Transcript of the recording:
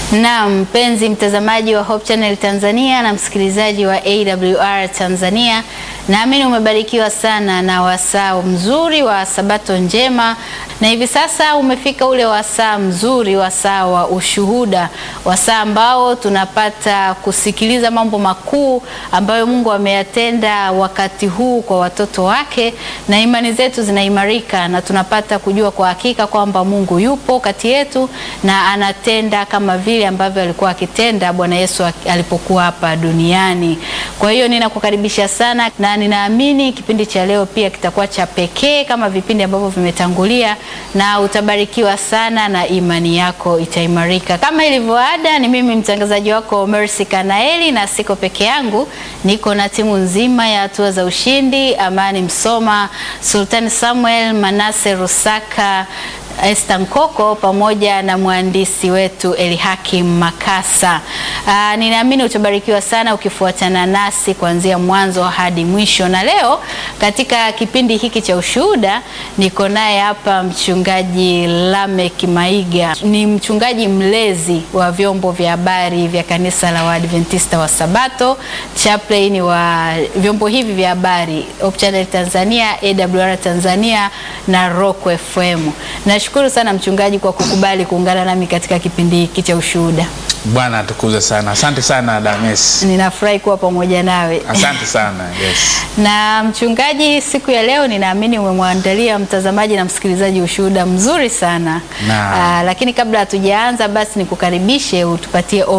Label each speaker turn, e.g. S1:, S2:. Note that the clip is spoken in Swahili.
S1: Na mpenzi mtazamaji wa Hope Channel Tanzania na msikilizaji wa AWR Tanzania, naamini umebarikiwa sana na wasaa mzuri wa Sabato njema, na hivi sasa umefika ule wasaa mzuri, wasaa wa ushuhuda, wasaa ambao tunapata kusikiliza mambo makuu ambayo Mungu ameyatenda wakati huu kwa watoto wake, na imani zetu zinaimarika na tunapata kujua kwa hakika kwamba Mungu yupo kati yetu na anatenda kama vile ambavyo alikuwa akitenda Bwana Yesu alipokuwa hapa duniani. Kwa hiyo ninakukaribisha sana na ninaamini kipindi cha leo pia kitakuwa cha pekee kama vipindi ambavyo vimetangulia, na utabarikiwa sana na imani yako itaimarika. Kama ilivyo ada, ni mimi mtangazaji wako Mercy Kanaeli, na siko peke yangu, niko na timu nzima ya hatua za ushindi, Amani Msoma, Sultani Samuel, Manase Rusaka Esther Nkoko pamoja na mwandishi wetu Elihakim Makasa. Aa, ninaamini utabarikiwa sana ukifuatana nasi kuanzia mwanzo hadi mwisho. Na leo katika kipindi hiki cha ushuhuda niko naye hapa mchungaji Lamek Maiga. Ni mchungaji mlezi wa vyombo vya habari vya kanisa la Waadventista wa Sabato, chaplain wa vyombo hivi vya habari Hope Channel Tanzania, AWR Tanzania na Rock FM. Nashukuru sana mchungaji kwa kukubali kuungana nami katika kipindi hiki cha ushuhuda.
S2: Bwana atukuze sana. Asante sana Dames.
S1: Ninafurahi kuwa pamoja nawe.
S2: Asante sana. Yes.
S1: Na mchungaji, siku ya leo ninaamini umemwandalia mtazamaji na msikilizaji ushuhuda mzuri sana.
S2: Na.
S1: Aa, lakini kabla hatujaanza basi nikukaribishe utupatie